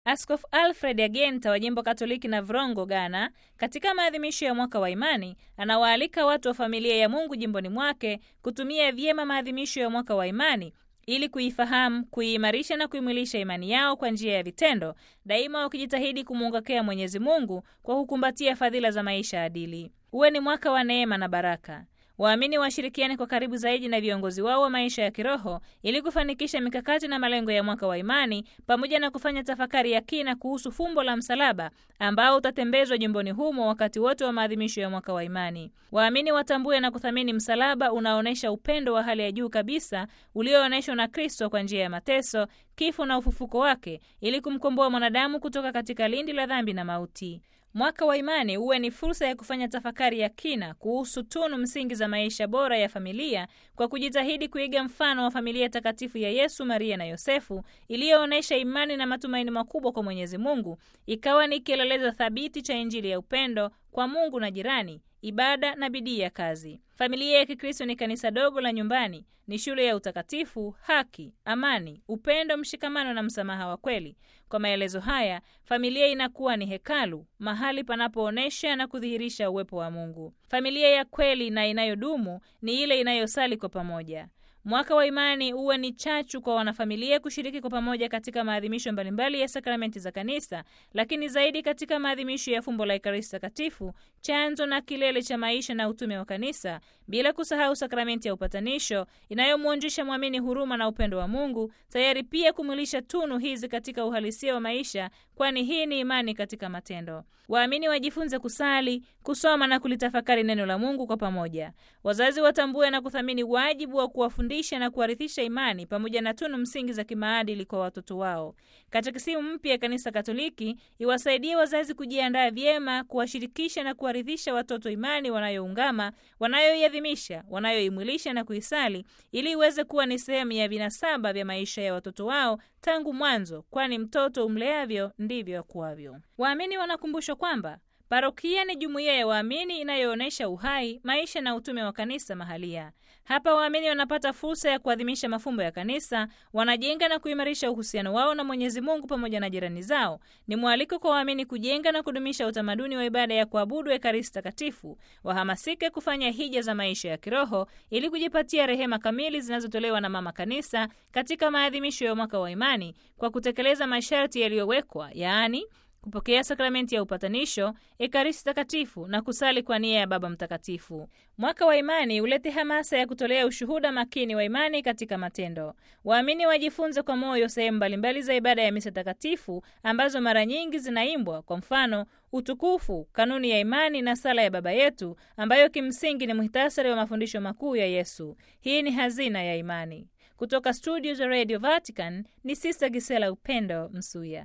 Askofu Alfred Agenta wa jimbo Katoliki na Vrongo, Ghana, katika maadhimisho ya mwaka wa imani, anawaalika watu wa familia ya Mungu jimboni mwake kutumia vyema maadhimisho ya mwaka wa imani ili kuifahamu, kuiimarisha na kuimwilisha imani yao kwa njia ya vitendo, daima wakijitahidi kumuungokea Mwenyezi Mungu kwa kukumbatia fadhila za maisha adili. Uwe ni mwaka wa neema na baraka. Waamini washirikiane kwa karibu zaidi na viongozi wao wa maisha ya kiroho ili kufanikisha mikakati na malengo ya mwaka wa imani, pamoja na kufanya tafakari ya kina kuhusu fumbo la msalaba ambao utatembezwa jimboni humo wakati wote wa maadhimisho ya mwaka wa imani. Waamini watambue na kuthamini msalaba unaonyesha upendo wa hali ya juu kabisa ulioonyeshwa na Kristo kwa njia ya mateso, kifo na ufufuko wake ili kumkomboa mwanadamu kutoka katika lindi la dhambi na mauti. Mwaka wa imani uwe ni fursa ya kufanya tafakari ya kina kuhusu tunu msingi za maisha bora ya familia kwa kujitahidi kuiga mfano wa familia takatifu ya Yesu, Maria na Yosefu iliyoonyesha imani na matumaini makubwa kwa Mwenyezi Mungu, ikawa ni kielelezo thabiti cha Injili ya upendo kwa Mungu na jirani, ibada na bidii ya kazi. Familia ya Kikristo ni kanisa dogo la nyumbani, ni shule ya utakatifu, haki, amani, upendo, mshikamano na msamaha wa kweli. Kwa maelezo haya, familia inakuwa ni hekalu, mahali panapoonyesha na kudhihirisha uwepo wa Mungu. Familia ya kweli na inayodumu ni ile inayosali kwa pamoja. Mwaka wa imani uwe ni chachu kwa wanafamilia kushiriki kwa pamoja katika maadhimisho mbalimbali ya sakramenti za Kanisa, lakini zaidi katika maadhimisho ya fumbo la Ekaristi Takatifu, chanzo na kilele cha maisha na utume wa Kanisa, bila kusahau sakramenti ya upatanisho inayomwonjesha mwamini huruma na upendo wa Mungu, tayari pia kumwilisha tunu hizi katika uhalisia wa maisha, kwani hii ni imani katika matendo. Waamini wajifunze kusali, kusoma na kulitafakari neno la Mungu kwa pamoja. Wazazi watambue na kuthamini wajibu wa kuwafundisha na kuwarithisha imani pamoja na tunu msingi za kimaadili kwa watoto wao. Katekisimu mpya ya Kanisa Katoliki iwasaidie wazazi kujiandaa vyema, kuwashirikisha na kuwarithisha watoto imani wanayoungama, wanayoiadhimisha, wanayoimwilisha na kuisali, ili iweze kuwa ni sehemu ya vinasaba vya maisha ya watoto wao tangu mwanzo, kwani mtoto umleavyo ndivyo akuavyo. Waamini wanakumbushwa kwamba parokia ni jumuiya ya waamini inayoonyesha uhai, maisha na utume wa kanisa mahalia. Hapa waamini wanapata fursa ya kuadhimisha mafumbo ya kanisa, wanajenga na kuimarisha uhusiano wao na Mwenyezi Mungu pamoja na jirani zao. Ni mwaliko kwa waamini kujenga na kudumisha utamaduni wa ibada ya kuabudu Ekaristi Takatifu, wahamasike kufanya hija za maisha ya kiroho ili kujipatia rehema kamili zinazotolewa na Mama Kanisa katika maadhimisho ya mwaka wa imani kwa kutekeleza masharti yaliyowekwa, yaani kupokea sakramenti ya upatanisho, Ekaristi Takatifu na kusali kwa nia ya Baba Mtakatifu. Mwaka wa imani ulete hamasa ya kutolea ushuhuda makini wa imani katika matendo. Waamini wajifunze kwa moyo sehemu mbalimbali za ibada ya misa takatifu ambazo mara nyingi zinaimbwa, kwa mfano utukufu, kanuni ya imani na sala ya Baba Yetu, ambayo kimsingi ni muhtasari wa mafundisho makuu ya Yesu. Hii ni hazina ya imani. Kutoka studio za Radio Vatican ni Sister Gisela Upendo Msuya.